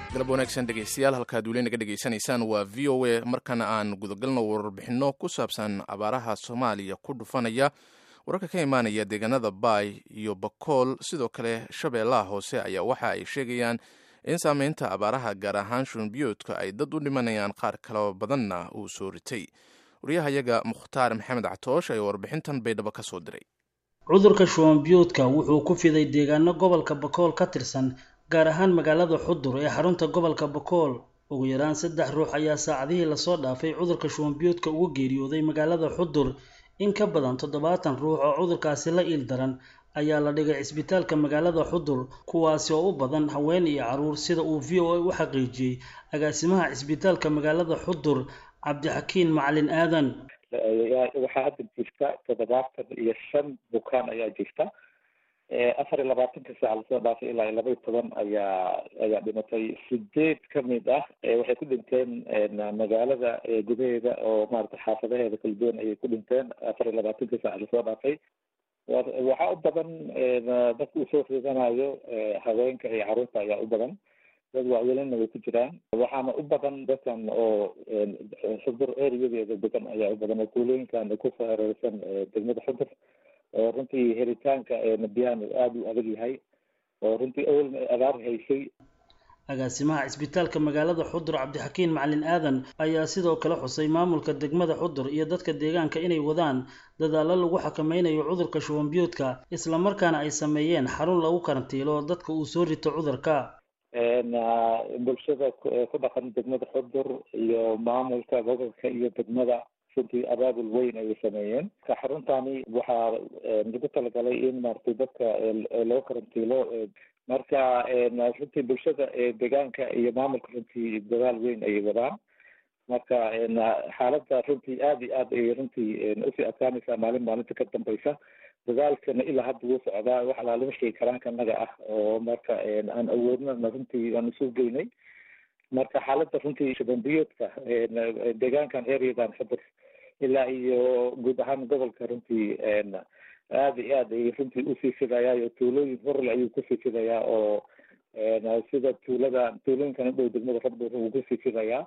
galab wanaagsan dhegeystayaal halkaad weli naga dhegeysanaysaan waa v o a markana aan gudagalno warbixinno ku saabsan abaaraha soomaaliya ku dhufanaya wararka ka imaanaya deegaanada baay iyo bakool sidoo kale shabeellaha hoose ayaa waxa ay sheegayaan in saameynta abaaraha gaar ahaan shunbiyoodka ay dad u dhimanayaan qaar kaloo badanna uu soo ritay waryahayaga mukhtaar maxamed catoosh ayaa warbixintan baydhabo ka soo diray cudurka shuwanbiyoodka wuxuu ku fiday deegaano gobolka bakool ka tirsan gaar ahaan magaalada xudur ee xarunta gobolka bakool ugu yaraan saddex ruux ayaa saacadihii lasoo dhaafay cudurka shuwanbiyoodka uga geeriyooday magaalada xudur in ka badan toddobaatan ruux oo cudurkaasi la iil daran ayaa la dhigay cisbitaalka magaalada xudur kuwaasi oo u badan haween iyo caruur sida uu v o a u xaqiijiyey agaasimaha cisbitaalka magaalada xudur cabdixakiin macalin aadan waxaa hadda jirta toddobaatan iyo shan bukaan ayaa jirta afar iyo labaatanka saac lasoo dhaafay ilaa iyo laba iyo toban ayaa ayaa dhimatay sideed kamid ah waxay ku dhinteen magaalada gudaheeda oo maarata xaafadaheeda kala duwan ayay ku dhinteen afar iyo labaatanka saac lasoo dhaafay waxaa u badan dadka uu soo ridanayo haweenka iyo caruurta ayaa u badan dad waaweelina way ku jiraan waxaana u badan dadkan oo xudur ereyadeeda degan ayaa u badan oo kuulooyinkan kusoo hareersan degmada xudur oo runtii helitaanka biyahan aada u adag yahay oo runtii awalna abaar haysay agaasimaha cisbitaalka magaalada xudur cabdixakiin macalin aadan ayaa sidoo kale xusay maamulka degmada xudur iyo dadka deegaanka inay wadaan dadaallo lagu xakameynayo cudurka shuwanbiyoodka islamarkaana ay sameeyeen xarun lagu karantiilo dadka uu soo rito cudurka bulshada ku dhaqan degmada xudur iyo maamulka gobolka iyo degmada runtii abaabul weyn ayay sameeyeen xaruntani waxaa lagu talagalay in maaragtay dadka loo karantiilo marka runtii bulshada deegaanka iyo maamulka runtii dadaal weyn ayay wadaan marka xaaladda runtii aada iyo aad ayay runtii usii adkaanaysaa maalin maalinta ka dambeysa dadaalkana ilaa hadda wuu socdaa wax alaala wixii karaanka naga ah oo marka aan awoodnana runtii aan isu geynay marka xaaladda runtii shabanbiyoodka deegaankan areadan xudur ilaa iyo guud ahaan gobolka runtii aada iyo aad ay runtii usii fidayaa oo tuulooyin horle ayuu kusii fidayaa oo sida tuulada tuulooyinkan udhow degmada rabdur uu kusii fidayaa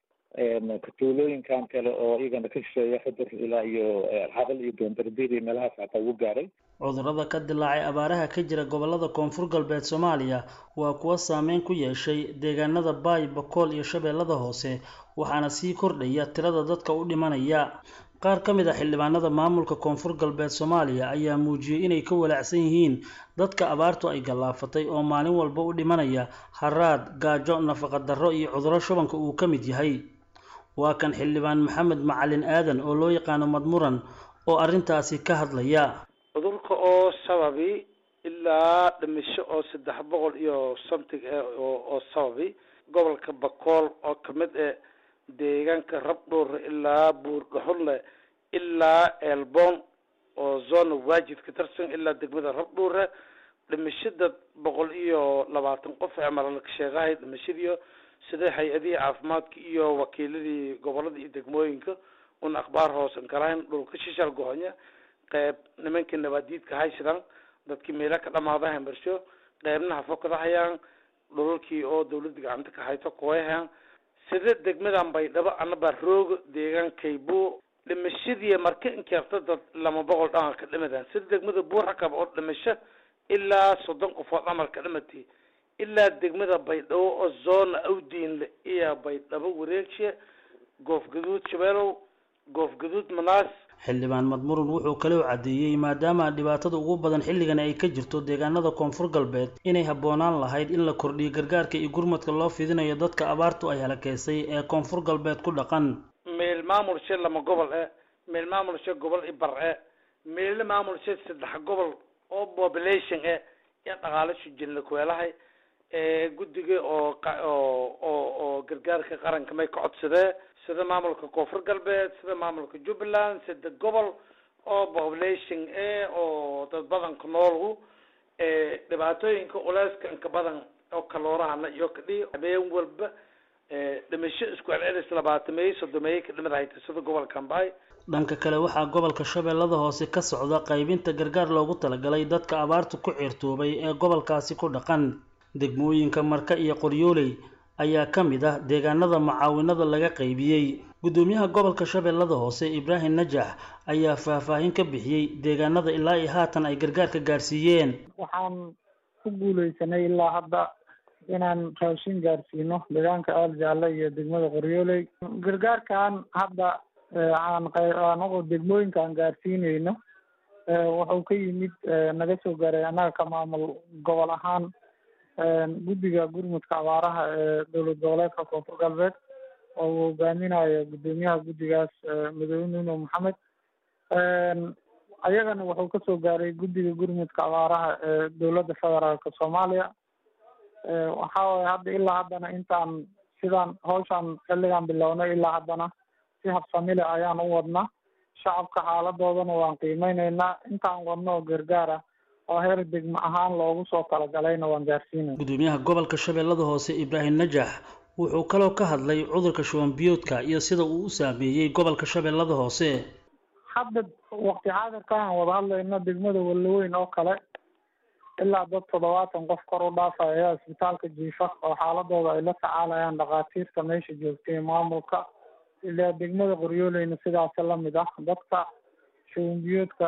tuulooyinkan kale oo iyagana ka shisheeya xudur ilaa iyo xabal iyo doondarbiir meelahaas xataa ugu gaaray cudurrada ka dilaacay abaaraha ka jira gobolada koonfur galbeed soomaaliya waa kuwa saameyn ku yeeshay deegaanada baay bakool iyo shabeellada hoose waxaana sii kordhaya tirada dadka u dhimanaya qaar ka mid a xildhibaanada maamulka koonfur galbeed soomaaliya ayaa muujiyey inay ka walaacsan yihiin dadka abaartu ay gallaafatay oo maalin walba u dhimanaya haraad gaajo nafaqadarro iyo cudurro shubanka uu ka mid yahay waa kan xildhibaan maxamed macalin aadan oo loo yaqaano madmuran oo arrintaasi ka hadlaya cudurka oo sababi ilaa dhimisho oo saddex boqol iyo something eh oo sababi gobolka bakool oo kamid eh deegaanka rabdhuur ilaa buurgaxunle ilaa elbon oo zona waajid ka tirsan ilaa degmada rabdhuure dhimashada boqol iyo labaatan qof ee maralka sheegahay dhimashadiio sida hay-adihii caafimaadka iyo wakiiladii gobolada iyo degmooyinka un akhbaar hoosan kalahayn dhulka shishal gohonya qeyb nimankii nabaadiidka haysidaan dadkii meela ka dhamaada hambarsho qeybna hafokada hayaan dhulalkii oo dawladda gacanta ka hayto kuwayhayaan sida degmadan baydhabo anabaa rooga deegaankaybu dhimashadii marka inkeerta dad lama boqol dhamal ka dhimadaan sida degmada buurakab oo dhimasho ilaa soddon qofood dhamal ka dhimatay ilaa degmada baydhabo oo zona awdiinle iyo baydhabo wareegshe goof gaduud shabeelow goof gaduud manaas xildhibaan madmuran wuxuu kaloo caddeeyey maadaama dhibaatada ugu badan xilligan ay ka jirto deegaanada koonfur galbeed inay habboonaan lahayd in la kordhiyo gargaarka iyo gurmadka loo fidinayo dadka abaartu ay halakeysay ee koonfur galbeed ku dhaqan meel maamulshe lama gobol eh meel maamulshe gobol i bar eh meelle maamulshe saddex gobol oo population eh iyo dhaqaalo shujinla kuweelahay guddiga oo oo oo oo gargaarka qaranka may ka codsadee sida maamulka koonfur galbeed sida maamulka jubbaland sida gobol oo population e oo dad badanka noolgu dhibaatooyinka culeyska inka badan oo kaloorahana iyo kadhi habeen walba dhimasho isku celcelis labaatameeye soddomeeye ka dhimid hayta sida gobolka ambay dhanka kale waxaa gobolka shabeellada hoose ka socda qaybinta gargaar loogu talagalay dadka abaartu ku ciirtoobay ee gobolkaasi ku dhaqan degmooyinka marka iyo qoryooley ayaa ka mid ah deegaanada macaawinada laga qaybiyey guddoomiyaha gobolka shabeellada hoose ibraahim najax ayaa faahfaahin ka bixiyey deegaanada ilaa iyo haatan ay gargaarka gaarsiiyeen waxaan ku guuleysanay ilaa hadda inaan raashin gaarsiino deegaanka aal jaalle iyo degmada qoryooley gargaarkan hadda aan anagu degmooyinka aan gaarsiineyno wuxuu ka yimid naga soo gaaray annaga ka maamul gobol ahaan guddiga gurmudka abaaraha ee dowlad goboleedka koonfur galbeed oo uu hogaaminayo guddoomiyaha guddigaas madoobe nuno maxamed ayagana wuxuu kasoo gaaray guddiga gurmudka abaaraha ee dowladda federaalka soomaaliya waxa waye hadda ilaa haddana intaan sidaan hawshaan xilligaan bilownay ilaa haddana si habsamile ayaan u wadnaa shacabka xaaladoodana waan qiimeyneynaa intaan wadno oo gargaara oo heer degmo ahaan loogu soo talagalayna waan gaarsiinay guddoomiyaha gobolka shabeellada hoose ibraahim najax wuxuu kaloo ka hadlay cudurka shuban biyoodka iyo sida uu u saameeyey gobolka shabeellada hoose hadda waqti xaadirka aan wada hadlayno degmada walaweyn oo kale ilaa dad toddobaatan qof kor u dhaafaya ayaa isbitaalka jiifa oo xaaladooda ay la tacaalayaan dhakhaatiirta meesha joogtay maamulka ilaa degmada qoryooleyna sidaasi lamid ah dadka shubanbiyoodka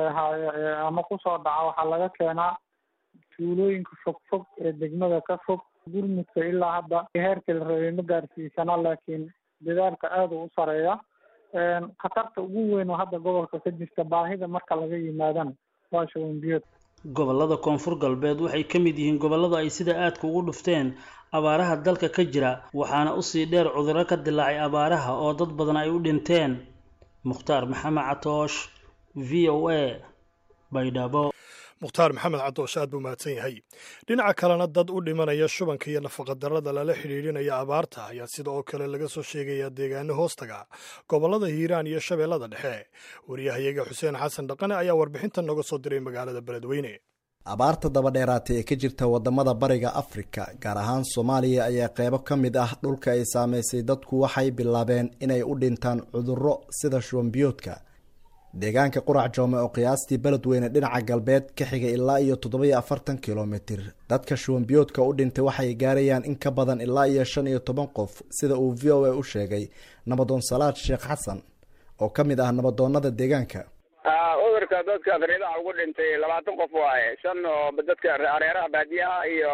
ama kusoo dhaca waxaa laga keenaa tuulooyinka fog fog ee degmada ka fog gurmudka ilaa hadda heerkii la rabay ma gaarsiisana laakiin dadaalka aada u u sareeya khatarta ugu weyn oo hadda gobolka ka jirta baahida marka laga yimaadana waa shubanbiyood gobollada koonfur galbeed waxay ka mid yihiin gobollada ay sida aadka ugu dhufteen abaaraha dalka ka jira waxaana usii dheer cudurro ka dilaacay abaaraha oo dad badan ay u dhinteen mukhtaar maxamed catoosh v o a baydhabo mukhtaar maxamed cadoosh aad buu mahadsan yahay dhinaca kalena dad u dhimanaya shubanka iyo nafaqadarrada lala xidhiidhinaya abaarta ayaa sida oo kale laga soo sheegayaa deegaano hoostaga gobollada hiiraan iyo shabeellada dhexe wariyahayaga xuseen xasan dhaqane ayaa warbixintan nooga soo diray magaalada beledweyne abaarta dabadheeraatay ee ka jirta wadamada bariga afrika gaar ahaan soomaaliya ayaa qeybo ka mid ah dhulka ay saamaysay dadku waxay bilaabeen inay u dhintaan cudurro sida shubanbiyoodka deegaanka qurac joome oo qiyaastii beledweyne dhinaca galbeed ka xiga ilaa iyo toddobiyo afartan kilomitir dadka shubanbiyoodka u dhintay waxay gaarayaan in ka badan ilaa iyo shan iyo toban qof sida uu v o a u sheegay nabadoon salaad sheekh xasan oo ka mid ah nabadoonada deegaanka cudurka dadka fariidaha ugu dhintay labaatan qof waaye shan oo dadka areeraha baadiyaha iyo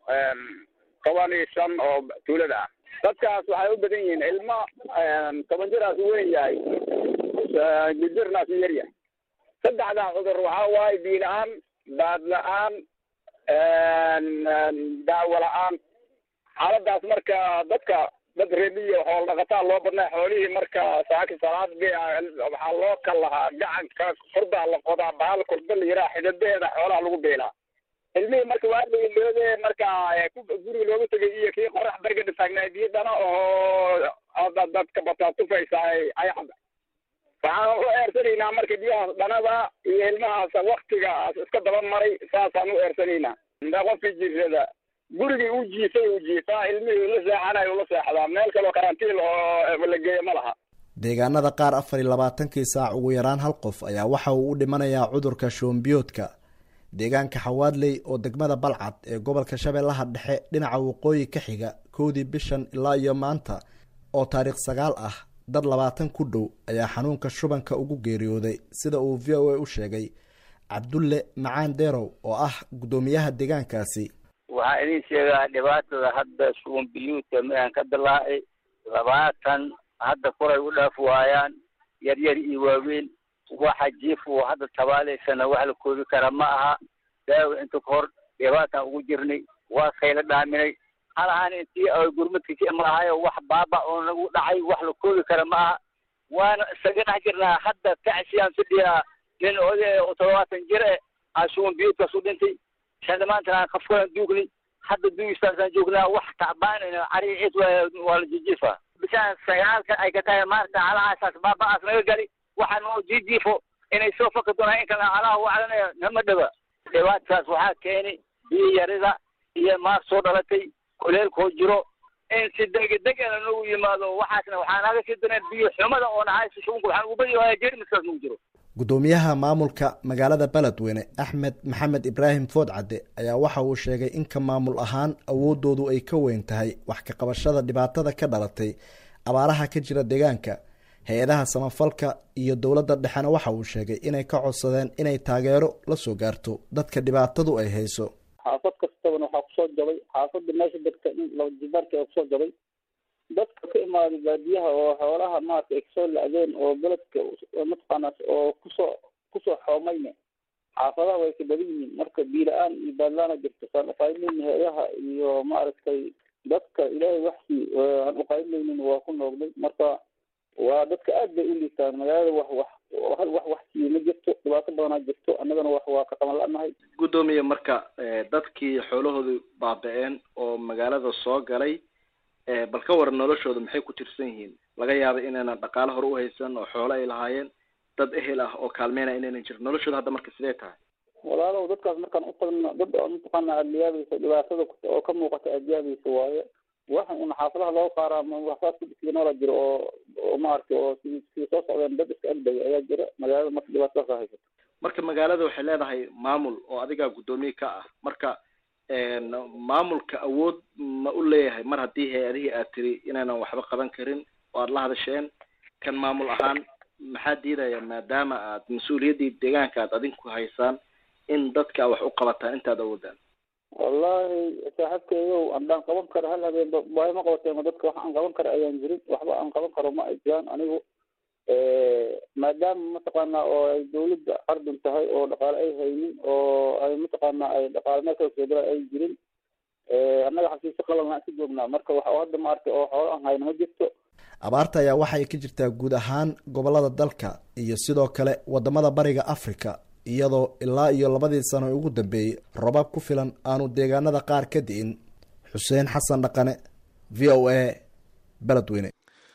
toban iyo shan oo tuulada ah dadkaas waxay u badan yihiin ilmo toban jiraas weyn yahay jirnaas yaryahay saddexdaa cudur waxaa waaye biyo la-aan baad la-aan daawo la-aan xaaladaas marka dadka dad reebiyo xoolo dhaqataa loo badnaa xoolihii marka saaki salaad waxaa loo kal lahaa gacanka kurdaa la qodaa bahal kurda la yiraa xididaheeda xoolaha lagu beelaa ilmihii marka waa dhaliloode marka guriga looga tegay iyo kii qorax bergada taagnaa biyo dhana oo dadka bataa tufaysa ay cabda waxaan u eersanaynaa marka biyahaas dhanada iyo ilmahaas waktigaas iska daba maray saasaan u eersanaynaa qofkii jiifada gurigii uu jiifay uu jiifaa ilmihii la seexanayo ula seexdaa meel kaloo karantiil oo la geeyo ma laha deegaanada qaar afar iyo labaatankii saac ugu yaraan hal qof ayaa waxa uu u dhimanayaa cudurka shoombiyoodka deegaanka xawaadley oo degmada balcad ee gobolka shabeellaha dhexe dhinaca waqooyi ka xiga kowdii bishan ilaa iyo maanta oo taariikh sagaal ah dad labaatan ku dhow ayaa xanuunka shubanka ugu geeriyooday sida uu v o a u sheegay cabdulle macaan deerow oo ah guddoomiyaha deegaankaasi waxaa idin sheegaa dhibaatada hadda shuban biyuudka midaan ka dilaacay labaatan hadda koray u dhaaf waayaan yaryar iyo waaweyn waxa jiif uu hadda tabaalaysana wax la koobi kara ma aha daawo inta ka hor dhibaataan ugu jirnay waa kayla dhaaminay halahaan intii ay gurmadka ka imaahayo wax baaba oo nagu dhacay wax la koobi kara ma aha waana isaga dhex jirnaa hadda tacsiyaan fidhiyaa nin oday oo todobaatan jir eh aa shuban biyuudkaas u dhintay shan maantana aan kafkalan duugnay hadda duugistaasaan joognaa wax tacbaanayna cari ciid waa la jijiifa bishaan sagaalka ay ka tahay maanta calahaasaas baaba'aas naga gali waxaan oo jijiifo inay soo faki doonaan in kale calaha u calanaya nama dhaba dhibaatadaas waxaa keenay biyo yarida iyo maag soo dhalatay kuleelkoo jiro in si degedegana nagu yimaado waxaasna waxaa naga sii daneen biyo xumada oo nahaysa shubanka waxaan ugu badi waaya jeermiskaas nagu jiro guddoomiyaha maamulka magaalada beledweyne axmed maxamed ibraahim foodcadde ayaa waxa uu sheegay in ka maamul ahaan awoodoodu ay ka weyn tahay wax ka qabashada dhibaatada ka dhalatay abaaraha ka jira deegaanka hay-adaha samafalka iyo dowladda dhexena waxa uu sheegay inay ka codsadeen inay taageero la soo gaarto dadka dhibaatadu ay hayso xaafad kastabana waxaa kusoo jabay xaafada meesha degta in laba jibaarka ee kusoo jabay dadka ka imaaday baadiyaha oo xoolaha maarata ay kasoo la-deen oo beledka mataqaanaas oo kusoo kusoo xoomayne xaafadaha way ka badan yihiin marka biila-aan iyo baadlaana jirto saan uqaybmayni hay-adaha iyo maaragtay dadka ilaahay waxsii aan uqaybmaynin waa ku noogday marka waa dadka aad bay u liitaan magaalada wax wax hal wax wax siiye ma jirto dhibaato badanaa jirto annagana wax waa ka qaban la-nahay guddoomiye marka dadkii xoolahoodu baaba-een oo magaalada soo galay bal ka waran noloshooda maxay ku tirsan yihiin laga yaabay inaynan dhaqaale hore uhaysan oo xoolo ay lahaayeen dad ehel ah oo kaalmeynaya inaynan jirin noloshooda hadda marka sidee tahay walaalow dadkaas markaan utagno dad oo mataqaana aada yaabaysa dhibaatada oo ka muuqata aada yaabaysa waaye waxa un xaafadaha loo qaaraa waxsaas kudhiska noola jiro oo oo maaragtay oo si si soo socdeen dad iska agdaya ayaa jira magaalada marka dhibaatadaas haysato marka magaalada waxay leedahay maamul oo adigaa guddoomiye ka ah marka maamulka awood ma u leeyahay mar haddii hay-adihii aad tiri inaynan waxba qaban karin oo aada la hadasheen kan maamul ahaan maxaa diidaya maadaama aad mas-uuliyaddii deegaanka aad adinku haysaan in dadka wax u qabataan intaad awoodaan wallahi saaxiibkeygow andaan qaban karo hal habeen baahi ma qabateen dadka wax aan qaban karo ayaan jirin waxba aan qaban karo ma ay jiraan anigu maadaama mataqaana oo ay dawladda ardun tahay oo dhaqaale ay haynin oo ay mataqaana ay dhaqaale meel kala soo gala ay jirin annaga xafiisyo qalalna ka joognaa marka wax hadda maaragtay oo xoolo aan hayno ma jirto abaarta ayaa waxay ka jirtaa guud ahaan gobolada dalka iyo sidoo kale wadamada bariga africa iyadoo ilaa iyo labadii sano ugu dambeeyey robaab ku filan aanu deegaanada qaar ka di'in xuseen xasan dhaqane v o a beledweyne